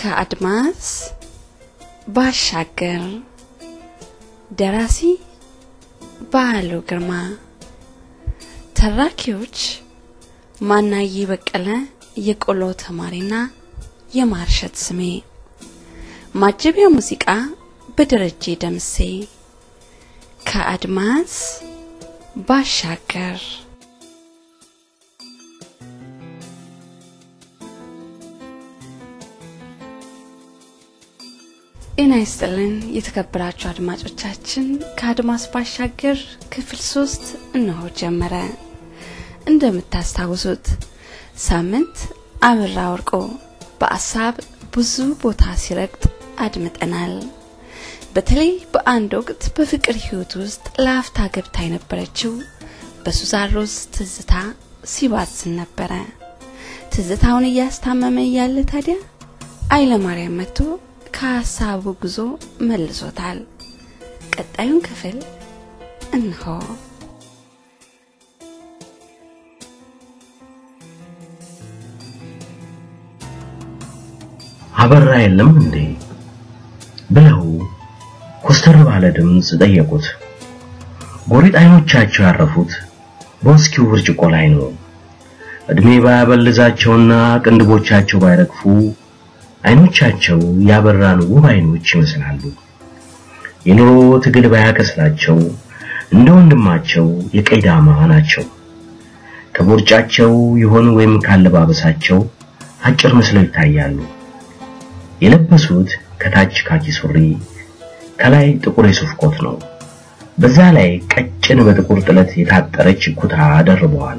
ከአድማስ ባሻገር ደራሲ በዓሉ ግርማ ተራኪዎች ማናዬ በቀለ የቆሎ ተማሪና የማርሸት ስሜ ማጀቢያ ሙዚቃ በደረጀ ደምሴ ከአድማስ ባሻገር ጤና ይስጥልን የተከበራችሁ አድማጮቻችን ከአድማስ ባሻገር ክፍል ሶስት እነሆ ጀመረ እንደምታስታውሱት ሳምንት አብራ ወርቆ በአሳብ ብዙ ቦታ ሲረግጥ አድምጠናል በተለይ በአንድ ወቅት በፍቅር ህይወት ውስጥ ለአፍታ ገብታ የነበረችው በሱዛን ሮዝ ትዝታ ሲባዝን ነበረ ትዝታውን እያስታመመ እያለ ታዲያ አይለማርያም መጥቶ ከሀሳቡ ጉዞ መልሶታል ቀጣዩን ክፍል እንሆ አበራ የለም እንዴ ብለው ኮስተር ባለ ድምፅ ጠየቁት ጎሪጥ አይኖቻቸው ያረፉት በውስኪው ብርጭቆ ላይ ነው እድሜ ባያበልዛቸውና ቅንድቦቻቸው ባይረግፉ አይኖቻቸው ያበራን ውብ አይኖች ይመስላሉ የኑሮ ትግል ባያከስላቸው እንደ ወንድማቸው የቀይ ዳማ ናቸው ከቦርጫቸው ይሆን ወይም ካለባበሳቸው አጭር መስለው ይታያሉ የለበሱት ከታች ካኪ ሱሪ ከላይ ጥቁር የሱፍ ኮት ነው በዛ ላይ ቀጭን በጥቁር ጥለት የታጠረች ኩታ ደርበዋል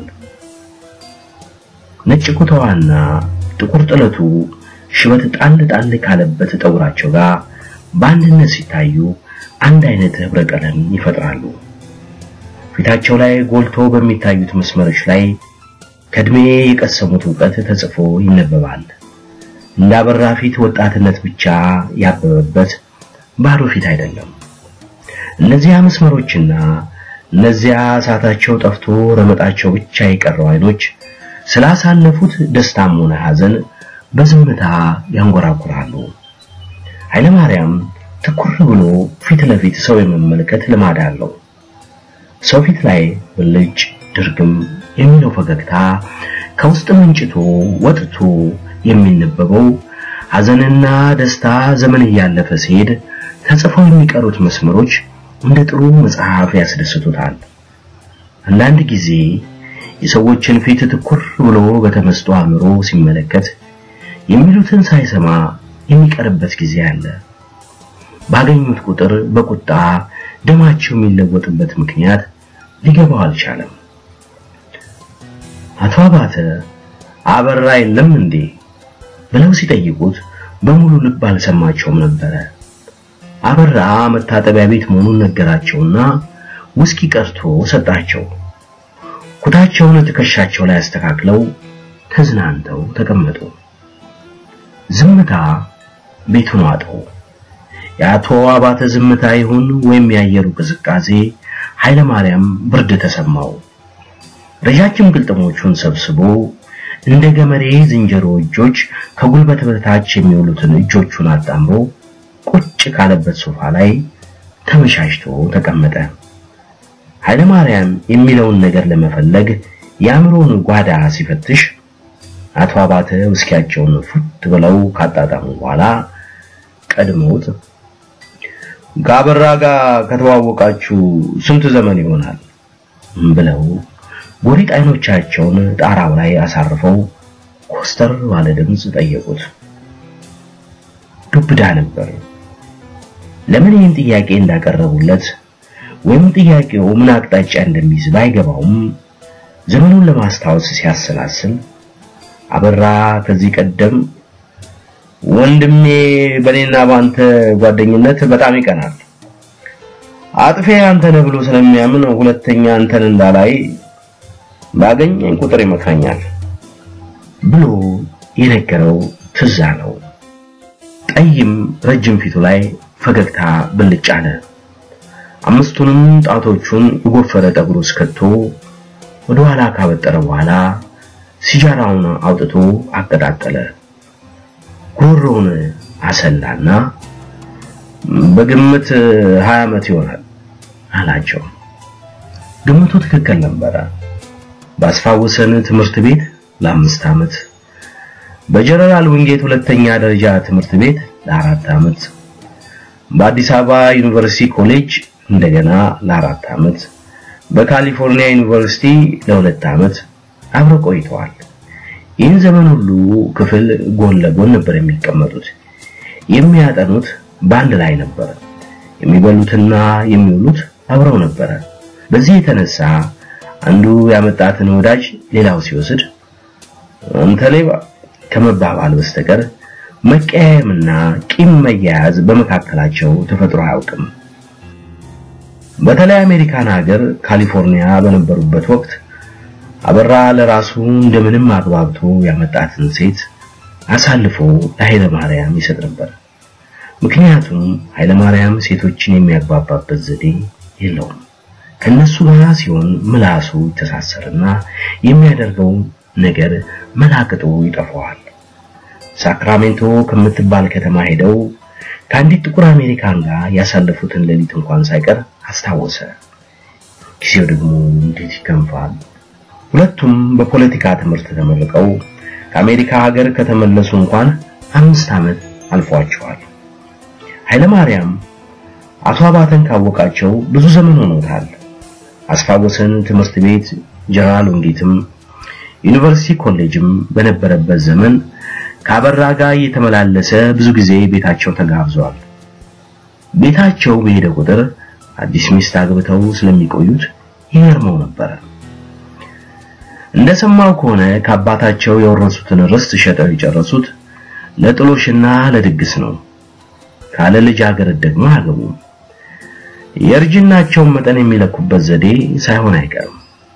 ነጭ ኩታዋና ጥቁር ጥለቱ ሽበት ጣል ጣል ካለበት ጠጉራቸው ጋር በአንድነት ሲታዩ አንድ አይነት ህብረ ቀለም ይፈጥራሉ ፊታቸው ላይ ጎልቶ በሚታዩት መስመሮች ላይ ከእድሜ የቀሰሙት እውቀት ተጽፎ ይነበባል እንዳበራ ፊት ወጣትነት ብቻ ያበበበት ባዶ ፊት አይደለም እነዚያ መስመሮችና እነዚያ እሳታቸው ጠፍቶ ረመጣቸው ብቻ የቀረው አይኖች ስላሳለፉት ደስታም ሆነ ሐዘን በዝምታ ያንጎራጉራሉ ኃይለ ማርያም ትኩር ብሎ ፊት ለፊት ሰው የመመልከት ልማድ አለው ሰው ፊት ላይ ብልጭ ድርግም የሚለው ፈገግታ ከውስጥ መንጭቶ ወጥቶ የሚነበበው ሐዘንና ደስታ ዘመን እያለፈ ሲሄድ ተጽፈው የሚቀሩት መስመሮች እንደ ጥሩ መጽሐፍ ያስደስቱታል አንዳንድ ጊዜ የሰዎችን ፊት ትኩር ብሎ በተመስጦ አእምሮ ሲመለከት የሚሉትን ሳይሰማ የሚቀርበት ጊዜ አለ ባገኙት ቁጥር በቁጣ ደማቸው የሚለወጥበት ምክንያት ሊገባው አልቻለም አቶ አባተ አበራ የለም እንዴ ብለው ሲጠይቁት በሙሉ ልብ አልሰማቸውም ነበረ አበራ መታጠቢያ ቤት መሆኑን ነገራቸውና ውስኪ ቀርቶ ሰጣቸው ኩታቸውን ትከሻቸው ላይ አስተካክለው ተዝናንተው ተቀመጡ ዝምታ ቤቱን ዋጠው የአቶ አባተ ዝምታ ይሁን ወይም ያየሩ ቅዝቃዜ ኃይለ ማርያም ብርድ ተሰማው ረጃጅም ግልጥሞቹን ሰብስቦ እንደ ገመሬ ዝንጀሮ እጆች ከጉልበት በታች የሚውሉትን እጆቹን አጣምሮ ቁጭ ካለበት ሶፋ ላይ ተመሻሽቶ ተቀመጠ ኃይለ ማርያም የሚለውን ነገር ለመፈለግ የአእምሮን ጓዳ ሲፈትሽ አቶ አባተ ውስኪያቸውን ፉት ብለው ካጣጣሙ በኋላ ቀድመውት ጋበራ ጋር ከተዋወቃችሁ ስንት ዘመን ይሆናል ብለው ጎሪጥ አይኖቻቸውን ጣራው ላይ አሳርፈው ኮስተር ባለ ድምፅ ጠየቁት ዱብዳ ነበር ለምን ይህን ጥያቄ እንዳቀረቡለት ወይም ጥያቄው ምን አቅጣጫ እንደሚይዝ ባይገባውም ዘመኑን ለማስታወስ ሲያሰላስል አበራ ከዚህ ቀደም ወንድሜ በኔና ባንተ ጓደኝነት በጣም ይቀናል አጥፌ አንተ ነህ ብሎ ስለሚያምን ሁለተኛ አንተን እንዳላይ ባገኘኝ ቁጥር ይመክረኛል ብሎ የነገረው ትዝ አለው ጠይም ረጅም ፊቱ ላይ ፈገግታ ብልጭ አለ አምስቱንም ጣቶቹን የጎፈረ ጠጉሩ እስከቶ ወደ ኋላ ካበጠረ በኋላ ሲጃራውን አውጥቶ አቀጣጠለ ጉሮውን አሰላና በግምት 20 ዓመት ይሆናል አላቸው። ግምቱ ትክክል ነበረ። ባስፋወሰን ትምህርት ቤት ለአምስት ዓመት፣ በጀነራል ዊንጌት ሁለተኛ ደረጃ ትምህርት ቤት ለአራት ዓመት፣ በአዲስ አበባ ዩኒቨርሲቲ ኮሌጅ እንደገና ለአራት ዓመት፣ በካሊፎርኒያ ዩኒቨርሲቲ ለሁለት ዓመት አብረው ቆይተዋል። ይህን ዘመን ሁሉ ክፍል ጎን ለጎን ነበር የሚቀመጡት። የሚያጠኑት በአንድ ላይ ነበር። የሚበሉትና የሚውሉት አብረው ነበረ። በዚህ የተነሳ አንዱ ያመጣትን ወዳጅ ሌላው ሲወስድ አንተ ሌባ ከመባባል በስተቀር መቀያየምና ቂም መያያዝ በመካከላቸው ተፈጥሮ አያውቅም። በተለይ አሜሪካን ሀገር ካሊፎርኒያ በነበሩበት ወቅት አበራ ለራሱ እንደምንም አግባብቶ ያመጣትን ሴት አሳልፎ ለኃይለ ማርያም ይሰጥ ነበር። ምክንያቱም ኃይለ ማርያም ሴቶችን የሚያግባባበት ዘዴ የለውም። ከነሱ ጋር ሲሆን ምላሱ ይተሳሰርና የሚያደርገው ነገር መላቅጡ ይጠፋዋል። ሳክራሜንቶ ከምትባል ከተማ ሄደው ከአንዲት ጥቁር አሜሪካን ጋር ያሳለፉትን ሌሊት እንኳን ሳይቀር አስታወሰ። ጊዜው ደግሞ እንዴት ይከንፋል። ሁለቱም በፖለቲካ ትምህርት ተመርቀው ከአሜሪካ ሀገር ከተመለሱ እንኳን አምስት ዓመት አልፏቸዋል። ኃይለ ማርያም አቶ አባተን ካወቃቸው ብዙ ዘመን ሆኖታል። አስፋወሰን ትምህርት ቤት ጀነራል ዊንጌትም ዩኒቨርሲቲ ኮሌጅም በነበረበት ዘመን ከአበራ ጋር እየተመላለሰ ብዙ ጊዜ ቤታቸው ተጋብዘዋል። ቤታቸው በሄደ ቁጥር አዲስ ሚስት አግብተው ስለሚቆዩት ይገርመው ነበር። እንደሰማው ከሆነ ከአባታቸው የወረሱትን ርስት ሸጠው የጨረሱት ለጥሎሽና ለድግስ ነው። ካለ ልጃገረድ ደግሞ አያገቡም። የእርጅናቸውን መጠን የሚለኩበት ዘዴ ሳይሆን አይቀርም።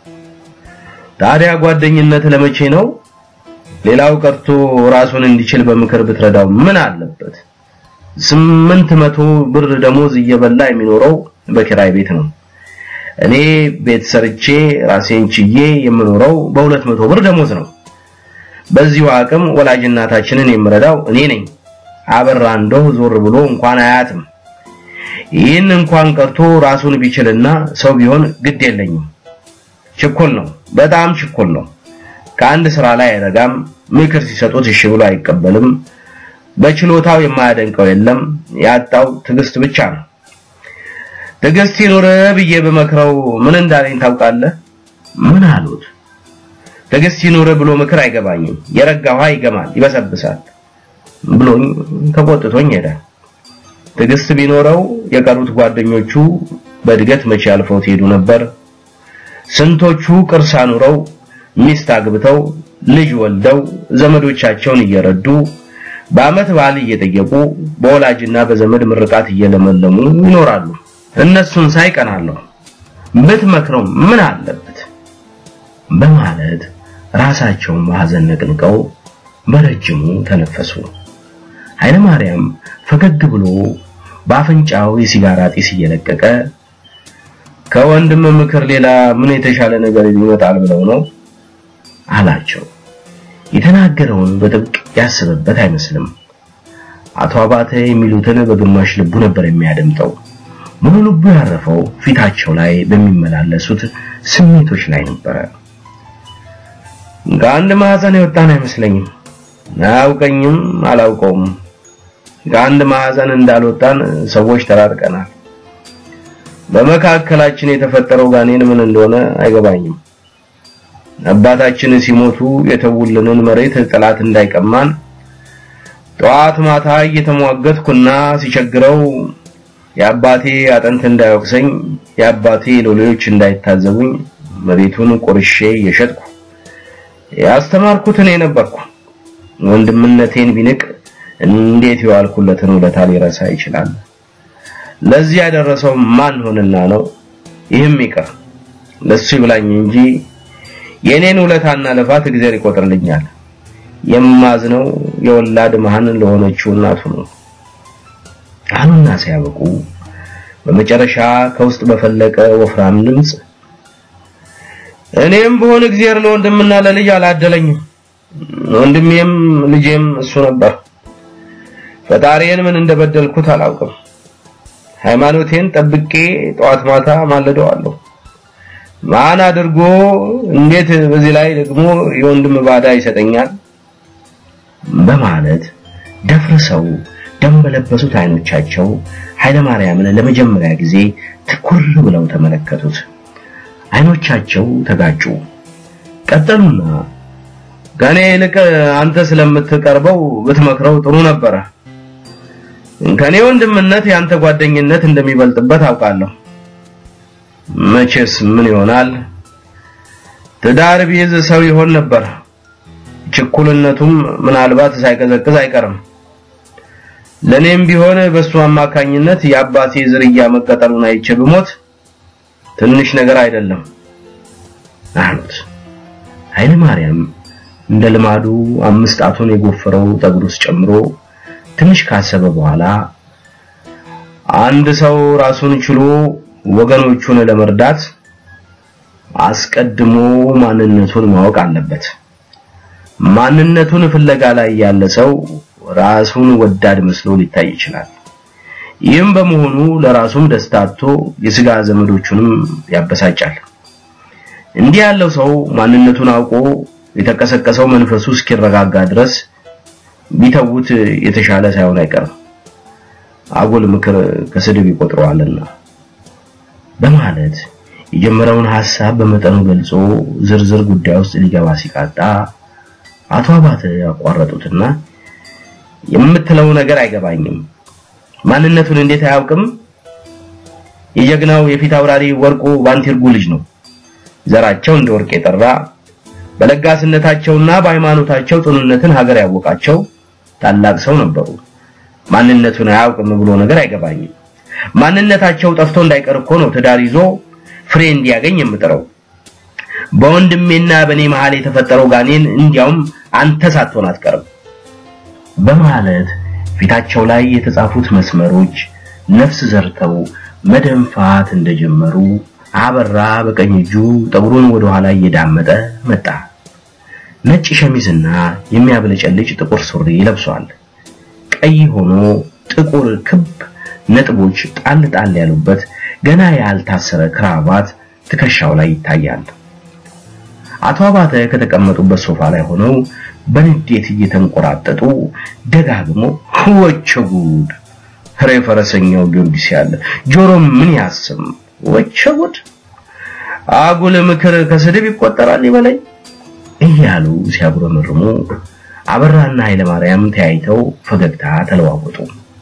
ታዲያ ጓደኝነት ለመቼ ነው? ሌላው ቀርቶ ራሱን እንዲችል በምክር ብትረዳው ምን አለበት? ስምንት መቶ ብር ደሞዝ እየበላ የሚኖረው በኪራይ ቤት ነው። እኔ ቤት ሰርቼ ራሴን ችዬ የምኖረው በሁለት መቶ ብር ደሞዝ ነው። በዚሁ አቅም ወላጅ እናታችንን የምረዳው እኔ ነኝ። አበራ እንደው ዞር ብሎ እንኳን አያትም። ይህን እንኳን ቀርቶ ራሱን ቢችልና ሰው ቢሆን ግድ የለኝም። ችኮል ነው፣ በጣም ችኮል ነው። ከአንድ ስራ ላይ አይረጋም። ምክር ሲሰጡት እሺ ብሎ አይቀበልም። በችሎታው የማያደንቀው የለም። ያጣው ትዕግስት ብቻ ነው። ትዕግስት ይኑር ብዬ በመክረው ምን እንዳለኝ ታውቃለህ? ምን አሉት? ትዕግስት ይኑር ብሎ ምክር አይገባኝም። የረጋ ውሃ ይገማል፣ ይበሰብሳል ብሎኝ ተቆጥቶኝ ሄደ። ትዕግስት ቢኖረው የቀሩት ጓደኞቹ በእድገት መቼ አልፈው ትሄዱ ነበር። ስንቶቹ ቅርስ አኑረው ሚስት አግብተው ልጅ ወልደው ዘመዶቻቸውን እየረዱ በአመት በዓል እየጠየቁ በወላጅና በዘመድ ምርቃት እየለመለሙ ይኖራሉ። እነሱን ሳይቀናለሁ ብትመክረው ምን አለበት በማለት ራሳቸውን በሐዘን ነቅንቀው በረጅሙ ተነፈሱ። ኃይለ ማርያም ፈገግ ብሎ በአፍንጫው የሲጋራ ጢስ እየለቀቀ ከወንድም ምክር ሌላ ምን የተሻለ ነገር ይመጣል ብለው ነው አላቸው። የተናገረውን በጥብቅ ያስበበት አይመስልም። አቶ አባተ የሚሉትን በግማሽ ልቡ ነበር የሚያደምጠው። ሙሉ ልቡ ያረፈው ፊታቸው ላይ በሚመላለሱት ስሜቶች ላይ ነበረ። ከአንድ ማዕዘን የወጣን አይመስለኝም። አያውቀኝም፣ አላውቀውም። ከአንድ ማዕዘን እንዳልወጣን ሰዎች ተራርቀናል። በመካከላችን የተፈጠረው ጋኔን ምን እንደሆነ አይገባኝም። አባታችን ሲሞቱ የተውልንን መሬት ጠላት እንዳይቀማን ጠዋት ማታ እየተሟገትኩና ሲቸግረው የአባቴ አጥንት እንዳይወቅሰኝ የአባቴ ሎሌዎች እንዳይታዘቡኝ መሬቱን ቆርሼ እየሸጥኩ ያስተማርኩት እኔ ነበርኩ። ወንድምነቴን ቢንቅ እንዴት የዋልኩለትን ውለታ ሊረሳ ይችላል? ለዚህ ያደረሰው ማን ሆንና ነው? ይህም ይቅር ለሱ ይብላኝ እንጂ የኔን ውለታና ልፋት እግዚአብሔር ይቆጥርልኛል። የማዝነው የወላድ መሃን ለሆነችው እናቱ ነው አሉና ሲያበቁ በመጨረሻ ከውስጥ በፈለቀ ወፍራም ድምፅ እኔም በሆነ እግዚአብሔር ለወንድምና ለልጅ አላደለኝም። ወንድሜም ልጄም እሱ ነበር። ፈጣሪዬን ምን እንደበደልኩት አላውቅም። ሃይማኖቴን ጠብቄ ጠዋት ማታ ማለደዋለሁ። ማን አድርጎ እንዴት በዚህ ላይ ደግሞ የወንድም ባዳ ይሰጠኛል? በማለት ደፍርሰው ደም በለበሱት አይኖቻቸው ኃይለ ማርያምን ለመጀመሪያ ጊዜ ትኩር ብለው ተመለከቱት። አይኖቻቸው ተጋጩ። ቀጠሉና ከኔ ይልቅ አንተ ስለምትቀርበው ብትመክረው ጥሩ ነበረ። ከኔ ወንድምነት ያንተ ጓደኝነት እንደሚበልጥበት አውቃለሁ። መቼስ ምን ይሆናል ትዳር ቢይዝ ሰው ይሆን ነበር። ችኩልነቱም ምናልባት ሳይቀዘቅዝ አይቀርም። ለኔም ቢሆን በሱ አማካኝነት የአባቴ ዝርያ መቀጠሉን አይቼ ብሞት ትንሽ ነገር አይደለም አሉት። ኃይለ ማርያም እንደ ልማዱ አምስት ጣቱን የጎፈረው ጠጉር ውስጥ ጨምሮ ትንሽ ካሰበ በኋላ አንድ ሰው ራሱን ችሎ ወገኖቹን ለመርዳት አስቀድሞ ማንነቱን ማወቅ አለበት። ማንነቱን ፍለጋ ላይ ያለ ሰው ራሱን ወዳድ መስሎ ሊታይ ይችላል። ይህም በመሆኑ ለራሱም ደስታ አጥቶ የስጋ ዘመዶቹንም ያበሳጫል። እንዲህ ያለው ሰው ማንነቱን አውቆ የተቀሰቀሰው መንፈሱ እስኪረጋጋ ድረስ ቢተውት የተሻለ ሳይሆን አይቀርም። አጉል ምክር ከስድብ ይቆጥረዋልና በማለት የጀመረውን ሐሳብ በመጠኑ ገልጾ ዝርዝር ጉዳይ ውስጥ ሊገባ ሲቃጣ አቶ አባተ ያቋረጡትና የምትለው ነገር አይገባኝም። ማንነቱን እንዴት አያውቅም? የጀግናው የፊት አውራሪ ወርቁ ባንቲርጉ ልጅ ነው። ዘራቸው እንደ ወርቅ የጠራ በለጋስነታቸውና በሃይማኖታቸው ጽኑነትን ሀገር ያወቃቸው ታላቅ ሰው ነበሩ። ማንነቱን አያውቅም ብሎ ነገር አይገባኝም። ማንነታቸው ጠፍቶ እንዳይቀር እኮ ነው ትዳር ይዞ ፍሬ እንዲያገኝ የምጥረው። በወንድሜና በኔ መሃል የተፈጠረው ጋኔን እንዲያውም አንተ ሳትሆን አትቀርም በማለት ፊታቸው ላይ የተጻፉት መስመሮች ነፍስ ዘርተው መደንፋት እንደጀመሩ አበራ በቀኝ እጁ ጠጉሩን ወደ ኋላ እየዳመጠ መጣ። ነጭ ሸሚዝና የሚያብለጨልጭ ጥቁር ሱሪ ለብሷል። ቀይ ሆኖ ጥቁር ክብ ነጥቦች ጣል ጣል ያሉበት ገና ያልታሰረ ክራባት ትከሻው ላይ ይታያል። አቶ አባተ ከተቀመጡበት ሶፋ ላይ ሆነው በንዴት እየተንቆራጠጡ ደጋግሞ ወቸ ጉድ ሬ ፈረሰኛው ጊዮርጊስ ያለ ጆሮ ምን ያስም ወቸ ጉድ አጉል ምክር ከስድብ ይቆጠራል ይበለኝ እያሉ ሲያጉረመርሙ አበራና ኃይለ ማርያም ተያይተው ፈገግታ ተለዋወጡ።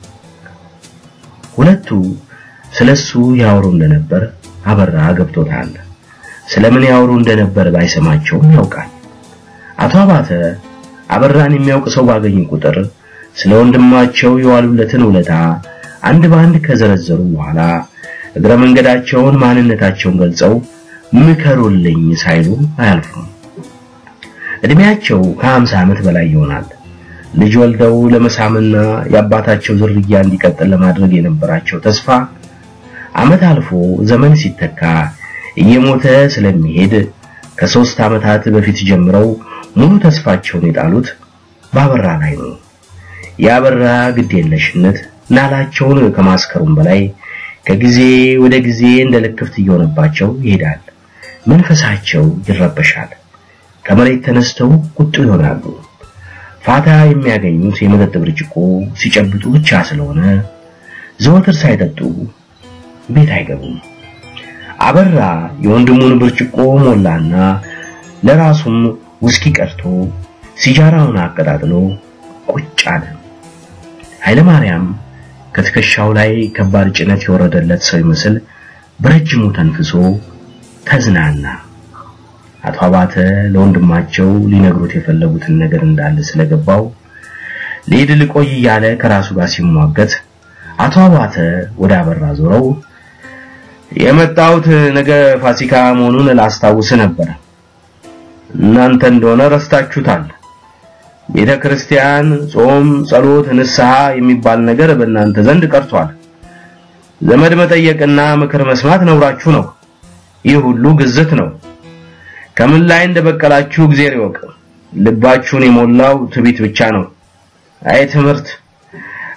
ሁለቱ ስለሱ ያወሩ እንደነበር አበራ ገብቶታል። ስለምን ያወሩ እንደነበር ባይሰማቸውም ያውቃል። አቶ አባተ አበራን የሚያውቅ ሰው ባገኙ ቁጥር ስለ ወንድማቸው የዋሉለትን ውለታ አንድ በአንድ ከዘረዘሩ በኋላ እግረ መንገዳቸውን ማንነታቸውን ገልጸው ምከሩልኝ ሳይሉ አያልፉም። እድሜያቸው ከ50 ዓመት በላይ ይሆናል። ልጅ ወልደው ለመሳምና የአባታቸው ዝርያ እንዲቀጥል ለማድረግ የነበራቸው ተስፋ ዓመት አልፎ ዘመን ሲተካ እየሞተ ስለሚሄድ ከሶስት ዓመታት በፊት ጀምረው ሙሉ ተስፋቸውን የጣሉት ባበራ ላይ ነው። ያበራ ግዴለሽነት ናላቸውን ከማስከሩም በላይ ከጊዜ ወደ ጊዜ እንደ ልክፍት እየሆነባቸው ይሄዳል። መንፈሳቸው ይረበሻል። ከመሬት ተነስተው ቁጡ ይሆናሉ። ፋታ የሚያገኙት የመጠጥ ብርጭቆ ሲጨብጡ ብቻ ስለሆነ ዘወትር ሳይጠጡ ቤት አይገቡም። አበራ የወንድሙን ብርጭቆ ሞላና ለራሱም ውስኪ ቀርቶ ሲጃራውን አቀጣጥሎ ቁጭ አለ። ኃይለ ማርያም ከትከሻው ላይ ከባድ ጭነት የወረደለት ሰው ይመስል በረጅሙ ተንፍሶ ተዝናና። አቶ አባተ ለወንድማቸው ሊነግሩት የፈለጉትን ነገር እንዳለ ስለገባው ልሂድ ልቆይ እያለ ከራሱ ጋር ሲሟገት አቶ አባተ ወደ አበራ ዞረው የመጣሁት ነገ ፋሲካ መሆኑን ላስታውስ ነበር። እናንተ እንደሆነ ረስታችሁታል። ቤተ ክርስቲያን፣ ጾም፣ ጸሎት፣ ንስሐ የሚባል ነገር በእናንተ ዘንድ ቀርቷል። ዘመድ መጠየቅና ምክር መስማት ነውራችሁ ነው። ይህ ሁሉ ግዝት ነው። ከምን ላይ እንደበቀላችሁ እግዚአብሔር ይወቅ። ልባችሁን የሞላው ትቢት ብቻ ነው። አይ ትምህርት፣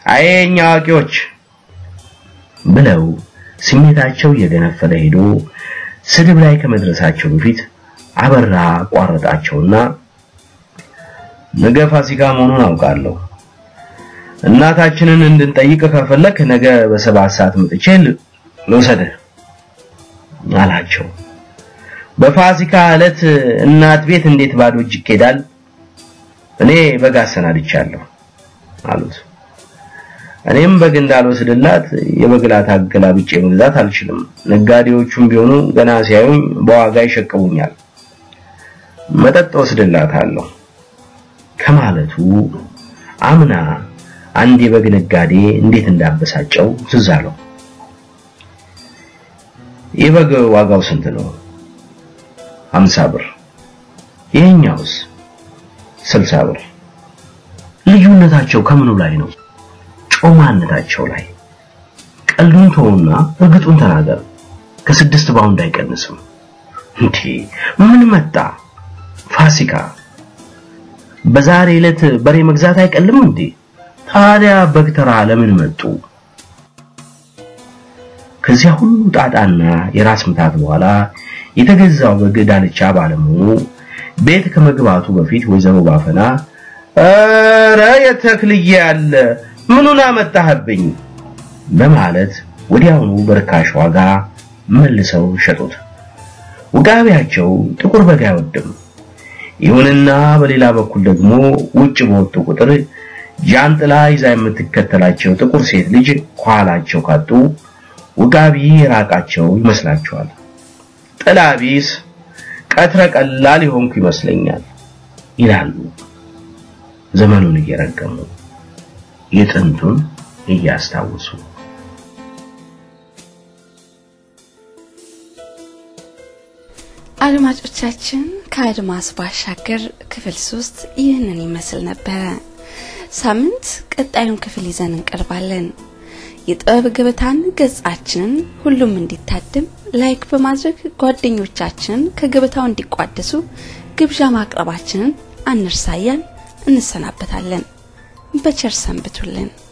አይ የኛ አዋቂዎች ብለው ስሜታቸው እየገነፈለ ሄዶ ስድብ ላይ ከመድረሳቸው በፊት አበራ ቋረጣቸውና ነገ ፋሲካ መሆኑን አውቃለሁ። እናታችንን እንድንጠይቅ ከፈለክ ነገ በሰባት ሰዓት መጥቼ ልውሰድህ አላቸው። በፋሲካ ዕለት እናት ቤት እንዴት ባዶ እጅ ይኬዳል? እኔ በግ አሰናድቻለሁ አሉት። እኔም በግ እንዳልወስድላት የበግላት አገላብጬ መግዛት አልችልም። ነጋዴዎቹም ቢሆኑ ገና ሲያዩኝ በዋጋ ይሸቅቡኛል። መጠጥ ወስድላታለሁ ከማለቱ አምና አንድ የበግ ነጋዴ እንዴት እንዳበሳጨው ትዝ አለው። የበግ ዋጋው ስንት ነው? ሀምሳ ብር። ይሄኛውስ? ስልሳ ብር። ልዩነታቸው ከምኑ ላይ ነው? ጮማነታቸው ላይ። ቀልዱን ተውና እርግጡን ተናገር። ከስድስት ባውንድ አይቀንስም። እንዴ ምን መጣ? ፋሲካ በዛሬ ዕለት በሬ መግዛት አይቀልም እንዴ? ታዲያ በግ ተራ ለምን መጡ? ከዚያ ሁሉ ጣጣና የራስ ምታት በኋላ የተገዛው በግ ዳልቻ ባለመሆኑ ቤት ከመግባቱ በፊት ወይዘሮ ባፈና ኧረ የተክልዬ ያለ ምኑን አመጣህብኝ በማለት ወዲያውኑ በርካሽ ዋጋ መልሰው ሸጡት። ውጋቢያቸው ጥቁር በግ አይወድም። ይሁንና በሌላ በኩል ደግሞ ውጭ በወጡ ቁጥር ጃንጥላ ይዛ የምትከተላቸው ጥቁር ሴት ልጅ ከኋላቸው ካጡ ውጋቢ የራቃቸው ይመስላቸዋል። ጥላ ቢስ ቀትረ ቀላል የሆንኩ ይመስለኛል ይላሉ ዘመኑን እየረገሙ የጥንቱን እያስታወሱ። አድማጮቻችን ከአድማስ ባሻገር ክፍል ሶስት ይህንን ይመስል ነበረ። ሳምንት ቀጣዩን ክፍል ይዘን እንቀርባለን። የጥበብ ገበታን ገጻችንን ሁሉም እንዲታድም ላይክ በማድረግ ጓደኞቻችንን ከገበታው እንዲቋደሱ ግብዣ ማቅረባችንን አንርሳያን። እንሰናበታለን። በቸር ሰንብቱልን።